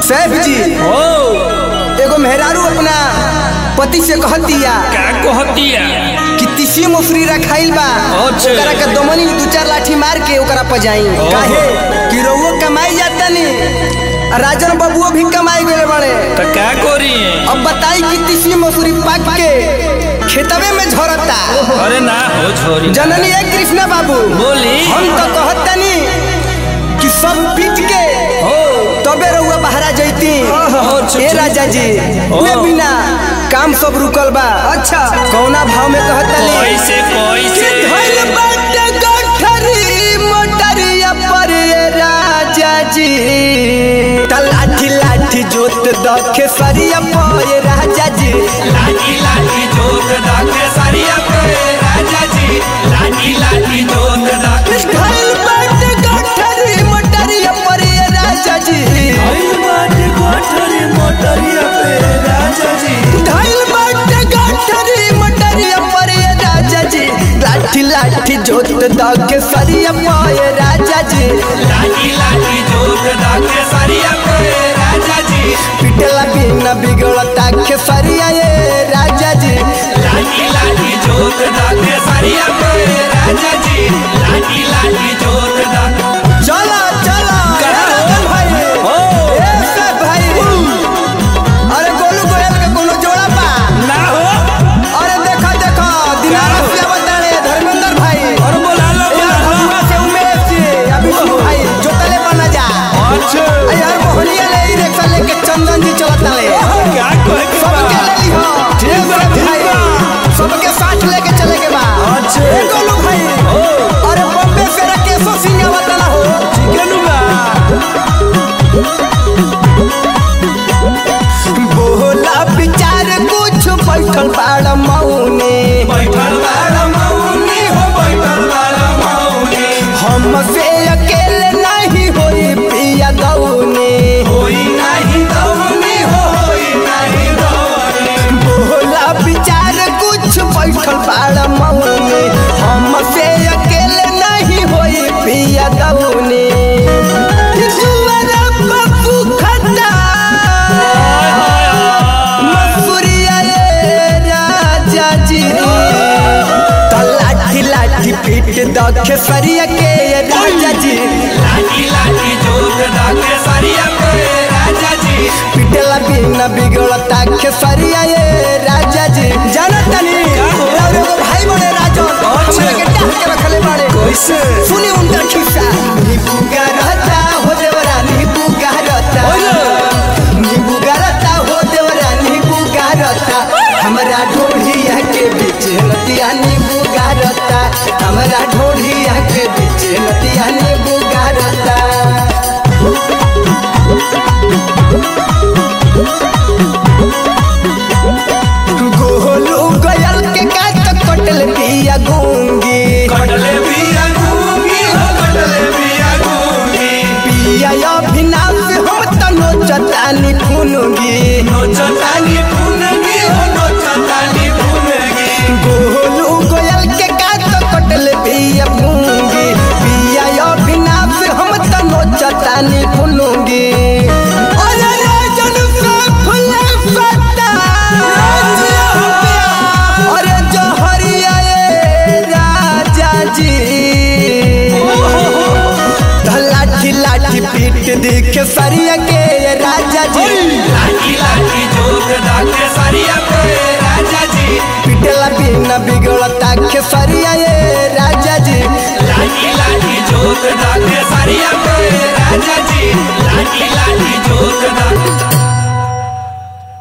सैफ जी ओ एगो मेहरारू अपना पति से कहतिया का कहतिया कि तीसी मुफरी रखाइल बा अच्छा। ओकरा के दमनी में दू चार लाठी मार के ओकरा पजाई काहे कि रउओ कमाई जाता नी राजन बबुओ भी कमाई गए बड़े तो का करी अब बताई कि तीसी मसूरी पाक के खेतवे में झरता अरे ना हो छोरी जननी है कृष्णा बाबू बोली हम तो कहतनी कि सब पीट के हो तबे रउआ बहरा जैती ओहो, चुप, ए चुप। राजा जी ओहो। उहे बिना काम सब रुकल बा अच्छा कौना भाव में कहतनी कैसे कि कैसे धइल बाटे गठरी मोटरिया पर ए राजा जी त लाठी लाठी जोत दखे सरिया पर ए राजा जी लाठी लाठी जोत दाके सरिया पे राजा जी लाठी लाठी जोत दाके धइल बाटे गठरी मोटरिया पर ए राजा जी धइल बाटे गठरी मोटरिया पर ए राजा जी लाठी लाठी जोत दखे सरिया पर ए राजा जी लाठी लाठी जोत दाके सरिया पे राजा जी पिटला बिना बिगड़ता खेसरिया ए राजा जी लाठी लाठी जोत दाके सरिया पे राजा जी लाठी लाठी जोत दाके चला चला कहाँ ए हो? रतन भाई हो। ए सब भाई अरे गोलू गोयल के कोनो जोड़ा बा ना हो अरे देखा देखा दिनारा से बताड़े धर्मेंद्र भाई और बोला लो ए यार बोला लो। भगवा से उमेश जी अभी विष्णु भाई जोतले बना जा अच्छा ए यार मोहनिया ले ई रिक्शा लेके चंदन जी चलता ले क्या कहे के सबके बा? ले ली हो ठीक बा, सब ठीक भाई बा। सबके साथ लेके चले के बा अच्छा। ए गोलू भाई अरे बम्बे से राकेशो सिंह आवता ना हो केनु बा? बोला विचार कुछ बैठल बाड़ मौने बैठल बाड़ा मौनी हो, बैठल बाड़ा मौनी। हमसे अकेले नहीं होई पिया गौने होई नाही दौनी हो, होई नाही दौनी। बोला विचार कुछ बैठल बाड़ मौने हमसे अकेले नहीं होई पिया गौने जुआरा पप्पू खन्ना मसूरिया रे राजा जी त लाठी लाठी पीट दखे सरिया के ये राजा जी लाठी लाठी जोत दाके सरिया पे राजा जी पिटला बिना बिगड़ता के सरिया ये राजा जी जाना तनी और एगो भाई बड़े राजा हमरा के डाल के रखले बाड़े कैसे? सुनी उनका खिस्सा नीबू रहता हो देवरा नीबू रहता नीबू रहता हो देवरा नीबू रहता हमरा ढोढ़िया के बीच नदिया नीबू रहता हमरा ढोढ़िया के बीच नदिया नीबू रहता गोलू गयल के काट कटल पिया गूंगी कटले बिया गूंगी हो, कटले बिया गूंगी। पिया अभिनाश हम तनो चतानी फुनगी नोचतानी फुनगी हो, नोचतानी फुनगी। गोलू गयल के काट कटल पिया गूंगी पिया अभिनाश हम तनो चतानी फुनगी अरे राजन से फुले फटा अरे जहरिया ए राजा जी लाठी लाठी पीट दिखे सरिया के ये राजा जी लाठी लाठी जोत दाके सरिया पे राजा जी पिटला बिना बिगड़ता के सरिया ये राजा जी लाठी लाठी जोत दाके सरिया पे राजा जी लाठी लाठी जोत दाके